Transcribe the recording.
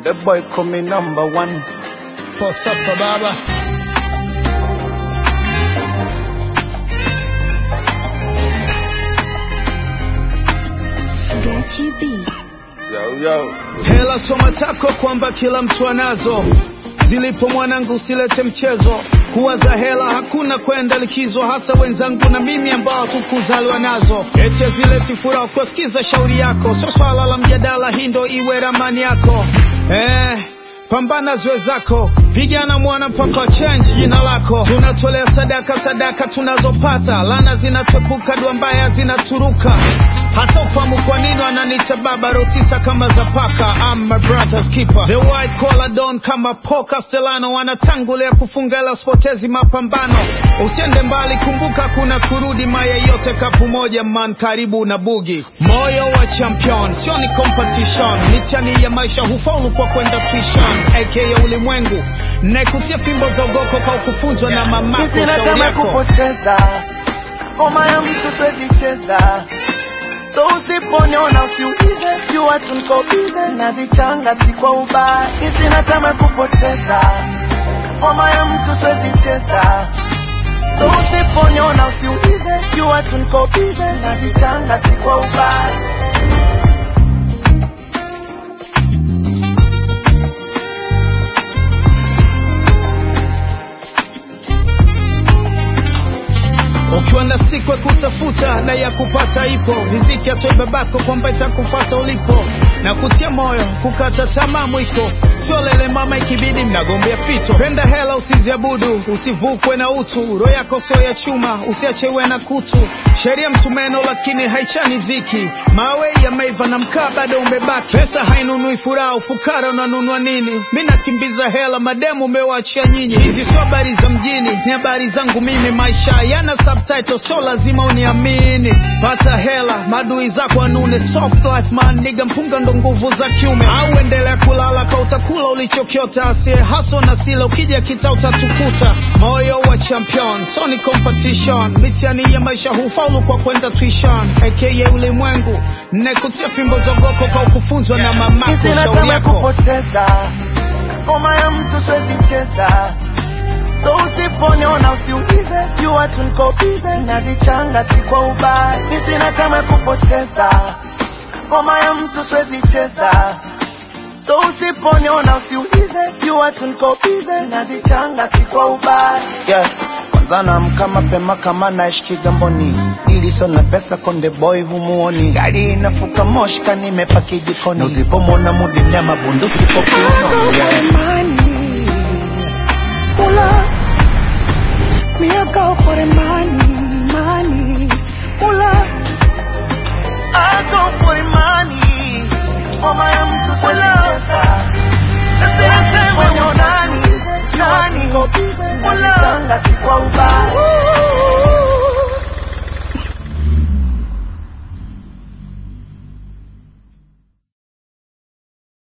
The boy call me number one. For supper baba. Gachi B. Yo, yo. Hela soma tako kwamba kila mtu anazo. Zilipo mwanangu usilete mchezo. Kuwaza hela hakuna kwenda likizo, hata wenzangu na mimi ambao tukuzaliwa nazo. Eti zileti furaha kusikiza shauri yako, sio swala la mjadala, hii ndo iwe ramani yako eh. Pambana zwe zako, pigana mwana mpaka change jina lako. Tunatolea sadaka, sadaka tunazopata, lana zinatwepuka, dua mbaya zinaturuka. Hata ufahamu kwa nini wananiita baba rotisa kama za paka. I'm my brother's keeper, the white collar don kama Paul Castellano, wanatangulia kufunga ila spotezi mapambano. Usiende mbali, kumbuka kuna kurudi, maya yote kapu moja, man karibu na bugi. Moyo wa champion sio ni competition, mitihani ya maisha hufaulu kwa kwenda tuition, aka ulimwengu naikutia fimbo za ugoko kwa kufunzwa na mamako. Sina Shauri tamaa yako kupoteza ngoma ya mtu siwezi cheza, so usiponiona usiulize, jua tu niko bize, nazichanga si kwa ubaya. Sina tamaa kupoteza ngoma ya mtu siwezi cheza, so usiponiona usiulize, jua tu niko bize, nazichanga si kwa ubaya. ukiwa na siku ya kutafuta na ya kupata ipo riziki atoe babako kwamba itakufata ulipo na kutia moyo kukata tamaa mwiko sio lele mama ikibidi mnagombea fito penda hela usiziabudu usivukwe na utu roho yako sio ya chuma usiachewe na kutu sheria msumeno lakini haichani dhiki mawe yameiva na mkaa bado umebaki pesa hainunui furaha ufukara unanunua nini mi nakimbiza hela mademu umewachia nyinyi hizi sio habari za mjini ni habari zangu mimi maisha yana subtitle so lazima uniamini pata hela madui zako anune soft life man niga mpunga ndo nguvu za kiume au endelea kulala ka utakula ulichokiota asie haso na sila ukija kita utatukuta moyo wa champion so ni competition mitihani ya maisha hufaulu kwa kwenda tuition aka ulimwengu nekutia fimbo za goko kwa kufunzwa na mamako Sina shauri tamaa yako kupoteza ngoma ya mtu siwezi cheza, so usiponiona usiulize, jua tu niko bize, nazichanga si kwa ubaya. Mi sina tamaa kupoteza ngoma ya mtu siwezi cheza, so usiponiona usiulize, jua tu niko bize, nazichanga si kwa ubaya. Yeah. Kwanza naamka mapema kama naishi Kigamboni, ili sio na pesa konde boy humuoni, gari inafuka moshka nimepaki jikoni, usipomwona mudi mnyama bunduki kwa kiuno yeah.